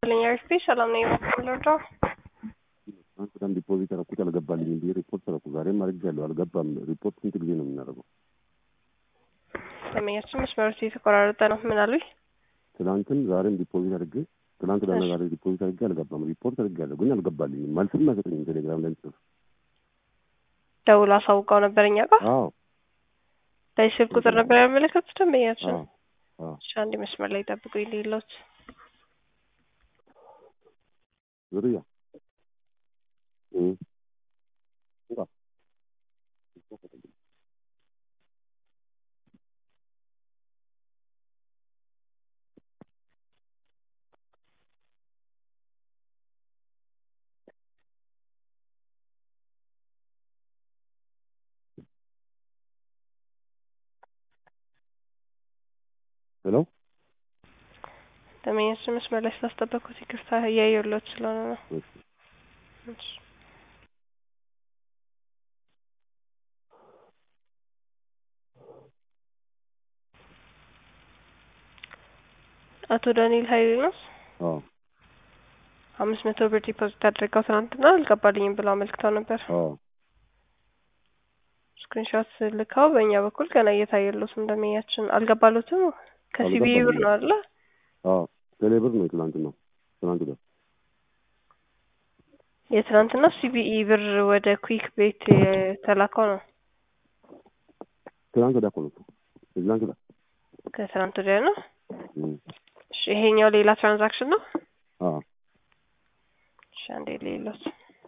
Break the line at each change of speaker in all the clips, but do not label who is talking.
ልኛርፊ ሰላም ነኝ የምትለው
ትናንት በጣም ዲፖዚት ያደረኩት አልገባልኝም ብዬ ሪፖርት ተረኩ። ዛሬም አድርጌያለሁ አልገባም። ሪፖርት ስንት ጊዜ ነው የምናደርገው?
ደንበኛችን መስመሮች የተቆራረጠ ነው። ምን አሉኝ?
ትናንትም ዛሬም ዲፖዚት አድርጌ ትናንት ዳና ዛሬ ዲፖዚት አድርጌ አልገባም። ሪፖርት አድርጌያለሁ ግን አልገባልኝም። መልስም አይሰጠኝም ቴሌግራም ላይ ጽፍ
ደውሎ አሳውቀው ነበር እኛ ጋር
አዎ
በዚህ ስልክ ቁጥር ነበር ያመለከቱት ደንበኛችን።
አዎ አዎ
እሺ አንድ መስመር ላይ ጠብቁኝ ሌሎች
ዝርያ እ እንካ ሄሎ
ደንበኛችን መስመር ላይ ስላስጠበቅኩት ይቅርታ እያየሁለት ስለሆነ ነው።
እሺ
እሺ አቶ ዳንኤል ሀይሌ ነው።
አዎ
አምስት መቶ ብር ዲፖዚት አድርገው ትናንትና አልገባልኝም ብለው አመልክተው ነበር።
አዎ
ስክሪንሾት ልከው በእኛ በኩል ገና እየታየሉት እንደመያችን አልገባሉትም። ከሲቢኢ ብር ነው አይደለ?
አዎ ቴሌ ብር ነው ትናንትና ትናንት ጋር
የትናንትና ሲቢኢ ብር ወደ ኩዊክ ቤት የተላከው ነው።
ትናንት ወዲያ እኮ ነው ትናንት ወዲያ
ከትናንት ወዲያ ነው።
እ
እሺ ይሄኛው ሌላ ትራንዛክሽን ነው።
አዎ
እሺ አንዴ ሌሎች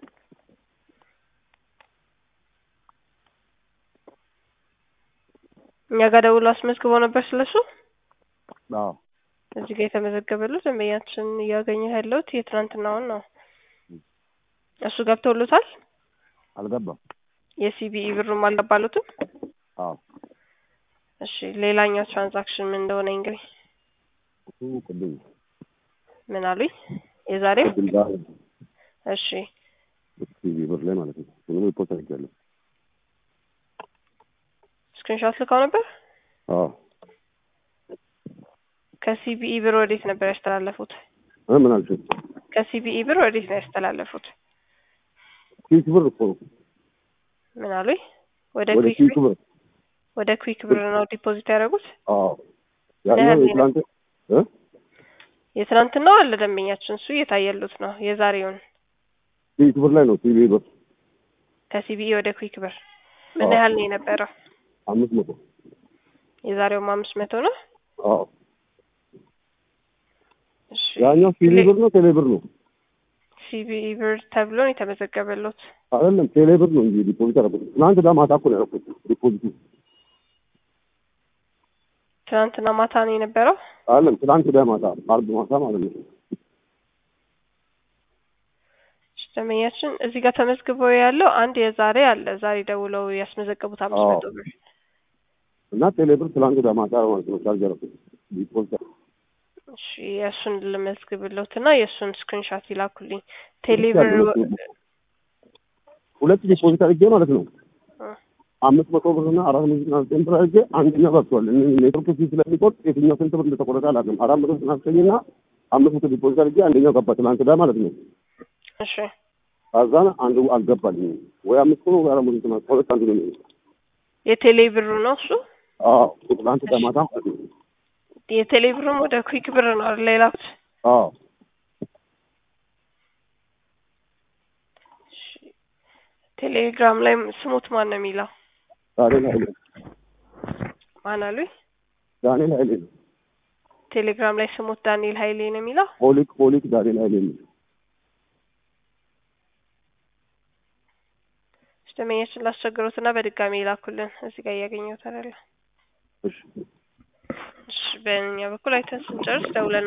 እኛ ጋር ደውሎ አስመዝግቦ ነበር ስለሱ
አዎ
እዚህ ጋር የተመዘገበሉ ደንበኛችን እያገኘ ያለሁት የትናንትናውን ነው። እሱ ገብቶሉታል።
አልገባም።
የሲቢኢ ብሩም አልገባሉትም።
አዎ
እሺ ሌላኛው ትራንዛክሽን ምን እንደሆነ እንግዲህ
እሱ ቅድም
ምን አሉኝ? የዛሬው
ቅድም ዛሬ
እሺ
ቲቪ ብር ላይ ማለት ነው። እሱንም ሪፖርት አድርጌያለሁ።
ስክሪንሾት ልከው ነበር።
አዎ
ከሲቢኢ ብር ወዴት ነበር ያስተላለፉት?
እ ምን አልሽኝ?
ከሲቢኢ ብር ወዴት ነው ያስተላለፉት?
ኪክ ብር እኮ ነው።
ምን አሉኝ? ወደ
ወደ
ኩዊክ
ኪክ
ብር
ብር
ወደ ኩዊክ ብር ነው ዲፖዚት ያደረጉት።
አዎ ያኛው
ለህዝብ
የትላንት እ
የትናንትናው አለ ደንበኛችን እሱ እየታየሉት ነው። የዛሬውን
ኪክ ብር ላይ ነው ቲቪ ብር
ከሲቢኢ ወደ ኩዊክ ብር ምን
አዎ።
ያህል ነው የነበረው?
አምስት መቶ
የዛሬውም አምስት መቶ ነው።
አዎ
እሺ
ያኛው ቲቪ ብር ነው ቴሌ ብር ነው
ሲቢኢ ብር ተብሎ ነው የተመዘገበሉት።
አይደለም ቴሌ ብር ነው እንጂ ዲፖዚት ያደረኩት ትናንት ዳ ማታ እኮ ነው ያደረኩት ዲፖዚቱ
ትናንትና ማታ ነው የነበረው።
አይደለም ትናንት ዳ ማታ አርብ ማታ ማለት ነው
እሺ ደንበኛችን እዚህ ጋር ተመዝግቦ ያለው አንድ የዛሬ አለ። ዛሬ ደውለው ያስመዘገቡት አምስት
አዎ።
መቶ ብር
እና ቴሌ ብር ትናንት ዳ ማታ ማለት ነው ቻርጅ ያደረኩት ዲፖዚት
እሺ የእሱን ልመዝግብሎት እና የእሱን ስክሪንሻት ይላኩልኝ። ቴሌብር
ሁለት ዲፖዚት አድርጌ ማለት ነው
እ
አምስት መቶ ብር እና አራት መቶ ዘጠና ዘጠኝ ብር አድርጌ አንደኛው ገብቷል። እኔ ኔትወርክ ፊ ስለሚቆርጥ የትኛው ስንት ብር እንደተቆረጠ አላውቅም። አራት መቶ ዘጠና ዘጠኝ እና አምስት መቶ ዲፖዚት አድርጌ አንደኛው ገባ ትናንት ዳ ማለት ነው።
እሺ
ከዛን አንዱ አልገባልኝም ወይ አምስት መቶ ወይ አራት መቶ ዘጠና ከሁለት አንዱ ነው የሚሆነው።
የቴሌ ብሩ ነው እሱ።
አዎ ትናንት ዳ ማታ ማለት ነው።
የቴሌ ብሩም ወደ ኩዊክ ብር ነው አይደል የላኩት?
አዎ
እሺ ቴሌግራም ላይ ስሙት ማን ነው የሚለው?
ዳንኤል ኃይሌ
ማን አሉኝ?
ዳንኤል ኃይሌ ነው።
ቴሌግራም ላይ ስሙት ዳንኤል ሀይሌ ነው የሚለው።
ሆሊክ ሆሊክ ዳንኤል ኃይሌ ነው።
ደንበኛችን ላስቸግሮት እና በድጋሚ ይላኩልን። እዚህ ጋር እያገኘሁት አይደለ?
እሺ
እሺ በእኛ በኩል አይተን ስንጨርስ ደውለን